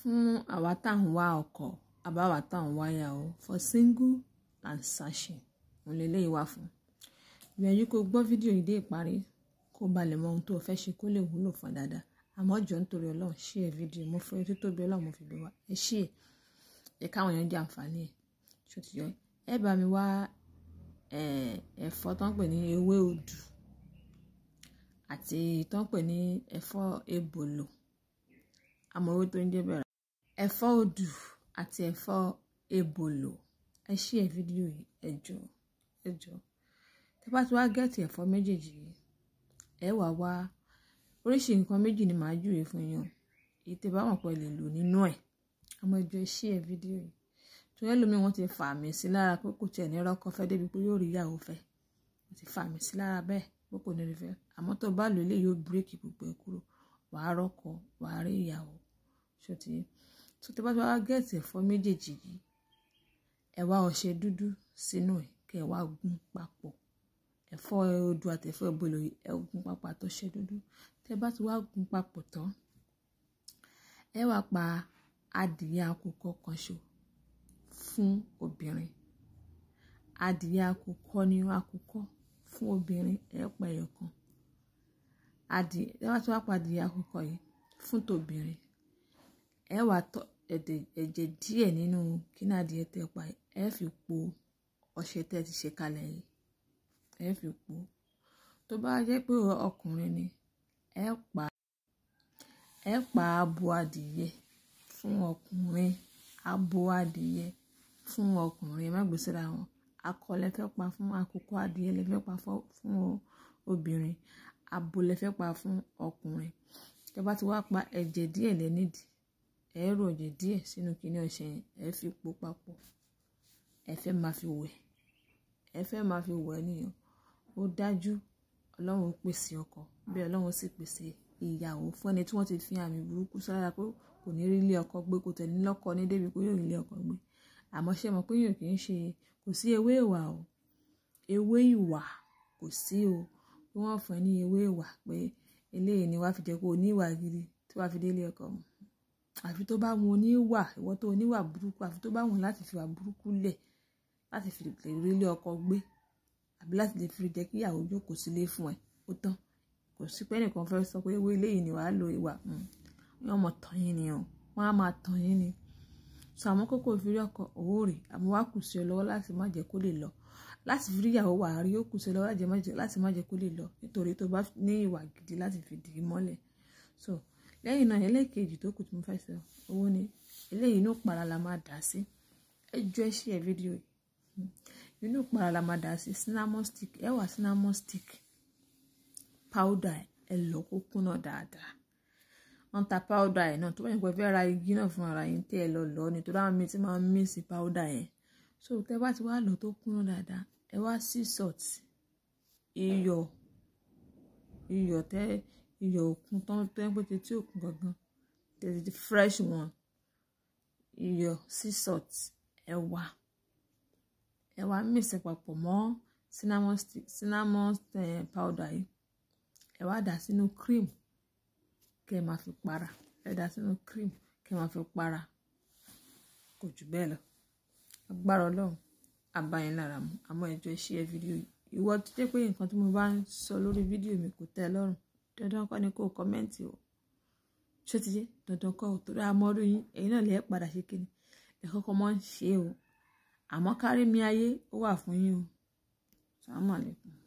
fún àwa tá à ń wá ọkọ àbáwá tá à ń wá ìyàwó for single and searching òun lè léyìí wá fún gbìyànjú kó gbọ́ fídíò yìí dé ìparí kó ba lè mọ ohun tó o fẹ́ ṣe kó lè wúlò fún ẹ dáadáa àmọ́ jọ nítorí ọlọ́run ṣí ẹ fídíò mo fẹ́ ojú tóbi ọlọ́run mo fi bẹ̀ wá ẹ ṣí ẹ ẹ káwọn èèyàn jẹ àǹfààní ẹ ṣó ti yọ ẹ bá mi wá ẹ̀fọ́ tó ń pè ní ewé odù àti tó ń pè ní ẹ̀fọ́ ebòlò àmọ́ owó tó ń jẹ́ bẹ̀rẹ̀ ẹ̀fọ́ odù àti ẹ̀fọ́ ebòlò ẹ ṣí ẹ fídíò yìí ẹ jọ ẹ jọ tẹ bá ti wá gẹ́ẹ̀tì ẹ̀fọ́ méjèèjì yìí ẹ wà wá oríṣi nǹkan méjì ni màá júwe fún yín èyí tẹ bá wọn pẹ lè lò nínú ẹ̀ àmọ́ ẹ jọ ẹ ṣí ẹ fídíò yìí torí ẹlòmíì wọn ti fà mí sí lára pé kò tiẹ̀ ní rọ́kọ fẹ́ débi pé yóò rí ìyàwó fẹ́ wọn ti fà mí sí lára bẹ́ẹ̀ pé kò ní rí fẹ́ àmọ́ tó bá lò lè yóò bírèkì gbogbo ẹ̀ kúrò wàá rọ́kọ wàá rí ìyàwó ṣòtì tó tẹ bá ti wá gẹ́ẹ̀tì ẹ̀fọ́ méjèèjì yìí ẹ wá ọṣẹ dúdú sínú ẹ̀ kẹ́ ẹ wá gún papọ̀ ẹ̀fọ́ odò àti ẹ̀fọ́ ìbòlò ẹ gún papọ̀ àtọṣẹ dúdú tẹ bá ti wá gún papọ̀ tán ẹ wá pa adìyẹ àkùkọ kan ṣo fún obìnrin adìyẹ àkùkọ ni àkùkọ fún obìnrin ẹ pa ẹyọ kan adìyẹ ẹ wá tí wá pa adìyẹ àkùkọ yìí fún tobìnrin ẹ wá tọ ẹ̀jẹ̀ díẹ̀ nínú kíní adìyẹ tẹ pa ẹ fi po ọṣẹ tẹ ti ṣe kalẹ̀ yìí ẹ fi po tó bá jẹ́ pé ọkùnrin ni ẹ pa ẹ pa abo adìyẹ fún ọkùnrin abo adìyẹ fún ọkùnrin má gbèsè ra wọn akọ lẹ fẹ́ pa fún àkókò adìyẹ lẹ fẹ́ pa fún obìnrin abo lẹ fẹ́ pa fún ọkùnrin tẹ bá ti wá pa ẹ̀jẹ̀ díẹ̀ lẹ nídìí ẹ rò ẹ̀jẹ̀ díẹ̀ sínú kíní ọṣẹ yẹn ẹ fi po papọ̀ ẹ fẹ́ máa fi wẹ̀ ẹ fẹ́ máa fi wẹ̀ nìyẹn ó dájú ọlọ́run pèsè ọkọ bí ọlọ́run sì pèsè ìyàwó fún ẹni tí wọ́n ti fi àmì burúkú sára pé kò ní rí ilé ọkọ gbé kò tẹ̀lé lọ́kọ ní débi pé yóò rí ilé ọkọ gbé àmọ́ ṣé mọ̀ pé yóò kì í ṣe kò sí ewé ìwà o ewé ìwà kò sí o bí wọ́n fún ẹ ní ewé ìwà pé eléyìí ni wàá fi jẹ́ kó o ní ìwà gidi tí wàá fi dé ilé ọkọ mu àfi tó bá wọn oníwà ìwọ tó oníwà burúkú àfi tó bá wọn láti fi wà burúkú lẹ̀ láti fi lè rí ilé ọkọ gbé àbí láti lè fi jẹ́ kí ìyàwó jókòó sílé fún ẹ ó tán kò sí pé ẹnìkan fẹ́ sọ pé ewé eléyìí ni wàá lo ìwà wọn mọ̀ tán yín ni o wọn á máa tán yín ni sọ àwọn kókó ìfìrí ọkọ òwò rè àmọ́ wàá kù sí ọ lọ́wọ́ láti má jẹ́ kó lè lọ láti fi rí ìyàwó wà á rí ó kù sí ọ lọ́wọ́ láti má jẹ́ kó lè lọ nítorí tó bá ní ìwà gidi láti fi dì í mọ́lẹ̀ so lẹ́yìn náà ẹlẹ́ẹ̀kejì tó kù tí mo fẹ́ sọ owó ni eléyìí inú para la máa dà sí ẹ jọ ẹ ṣí ẹ fídíò yìí inú para la máa dà sí cinnamon stick ẹ wà cinnamon stick powder ẹ lọ kó kúnná dáadáa wọ́n ta powder ẹ̀ náà tó bá yẹn pé fẹ́ ra igi náà fún ara yín tẹ́ ẹ lọ lọ ni tó dáhùn mi ti máa ń mísì powder yẹn so tẹ́ bá ti wá lọ tó kúnná dáadáa ẹ wá sea salt iyọ̀ iyọ̀ tẹ́ iyọ̀ òkun tán tó ń pèsè tí òkun gangan tẹ̀sí fresh one iyọ̀ sea salt ẹ̀wà ẹ̀wà mísì papọ̀ mọ́ cinnamon stick cinnamon powder yìí ẹ wá dà sínú cream kẹ́ ẹ máa fi para ẹ dà sínú cream kẹ́ ẹ máa fi para kò jù bẹ́ẹ̀ lọ agbára ọlọ́run abayín lára mu àmọ́ ẹjọ́ ẹ ṣí ẹ fídíò yìí ìwọ tó jẹ́ pé nǹkan tí mo bá ń sọ lórí fídíò mi kò tẹ́ ẹ lọ́rùn dandan kọ́ ni kó o kọ́mẹ́ǹtì o ṣé ti yé dandan kọ́ o torí àmọ́rú yín ẹ̀yin náà lè padà ṣe kíni ẹ̀ kọ́kọ́ mọ́ ń ṣe o àmọ́ kárí mi ayé ó wà fún yín o sàmúlẹ̀kùn.